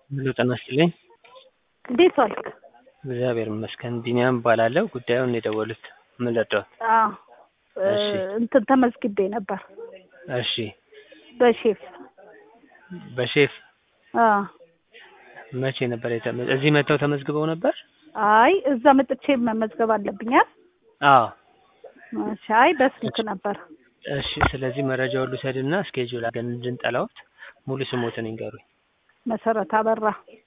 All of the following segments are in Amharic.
ሄሎ ጤና ይስጥልኝ። እንዴት ዋልክ? እግዚአብሔር ይመስገን። ቢኒያም እባላለሁ። ጉዳዩን የደወሉት ምን ልርዳዎት? አዎ እሺ። እንትን ተመዝግቤ ነበር እሺ። በሼፍ በሼፍ አዎ። መቼ ነበር የተመ እዚህ መጥተው ተመዝግበው ነበር? አይ እዛ መጥቼ መመዝገብ አለብኛል። አዎ። እሺ። አይ በስልክ ነበር። እሺ። ስለዚህ መረጃ ሁሉ ሰድና እስኬጁል አድርገን እንድንጠላዎት ሙሉ ስሞትን ይንገሩኝ። መሰረት አበራ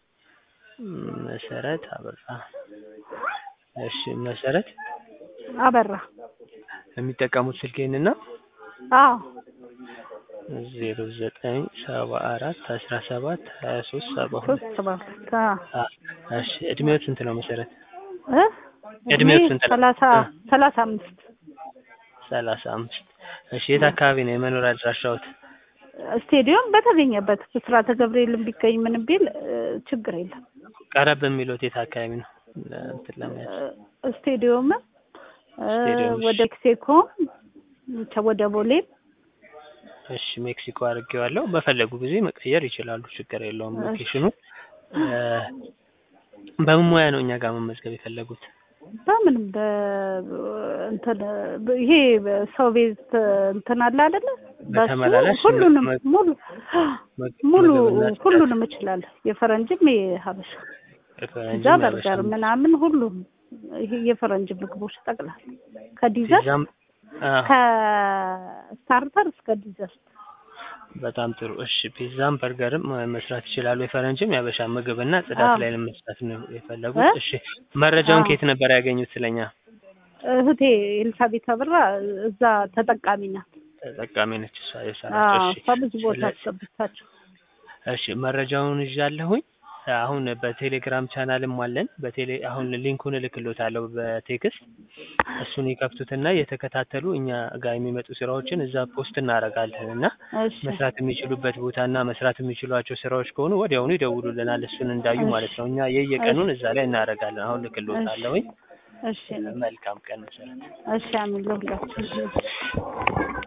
መሰረት አበራ። እሺ። መሰረት አበራ። የሚጠቀሙት ስልክ ይህንን ነው? አዎ ዜሮ ዘጠኝ ሰባ አራት አስራ ሰባት ሀያ ሶስት ሰባ ሁለት ሶስት ሰባ ሁለት አዎ። አ እሺ እድሜዎት ስንት ነው መሰረት? እ እድሜው እድሜ ስንት ነው? ሰላሳ እ ሰላሳ አምስት ሰላሳ አምስት እሺ የት አካባቢ ነው የመኖሪያ አድራሻዎት? ስቴዲዮም በተገኘበት ብስራተ ገብርኤልን ቢገኝ ምንም ቢል እ ችግር የለም። ቀረብ የሚሉት የት አካባቢ ነው? እንትን ለመያዝ እ ስቴዲዮም እ ስቴዲዮም፣ እሺ። ወደ ሜክሲኮ ወደ ቦሌም እሺ ሜክሲኮ አድርጌዋለሁ። በፈለጉ ጊዜ መቀየር ይችላሉ። ችግር የለውም። እሺ። ሎኬሽኑን እ በምን ሙያ ነው እኛ ጋር መመዝገብ የፈለጉት? በምንም በ እንትን በ- ይሄ ሰው ቤት እንትን አለ አይደለ? በሱ በተመላላሽ ሁሉንም መ- ሙሉ መግ- ሙሉ ምግብና ጽዳት፣ ሁሉንም እችላለሁ። የፈረንጅም የሀበሻ የፈረንጅም እዛ በርገር የሀበሻም፣ ምናምን ሁሉም ይሄ የፈረንጅ ምግቦች ጠቅላላ ከዲዘርት ፒዛም አዎ፣ ከስታርተር እስከ ዲዘርት በጣም ጥሩ። እሺ ፒዛም በርገርም መስራት ይችላሉ። የፈረንጅም የሀበሻ ምግብና ጽዳት አዎ። ላይ ለመስራት ነው የፈለጉት። እ? እሺ መረጃውን አዎ። ከየት ነበር ያገኙት ስለኛ? እህቴ ኤልሳቤት አብራ እዛ ተጠቃሚ ናት። ተጠቃሚ ነች እሷ የሰራችው። አዎ እሺ ከብዙ ቦታ ስለ- አስገብታቸው እሺ መረጃውን ይዣለሁኝ። አሁን በቴሌግራም ቻናልም አለን። በቴሌ አሁን ሊንኩን እልክሎታለሁ በቴክስት እሱን ይከፍቱትና የተከታተሉ እኛ ጋር የሚመጡ ስራዎችን እዛ ፖስት እናደርጋለን እና እሺ መስራት የሚችሉበት ቦታና መስራት የሚችሏቸው ስራዎች ከሆኑ ወዲያውኑ ይደውሉልናል። እሱን እንዳዩ እሺ። ማለት ነው። እኛ የየቀኑን እዛ ላይ እናደርጋለን። አሁን ልክሎታለሁኝ። እሺ መልካም ቀን መሰረት። እሺ አሚን ለሁላችን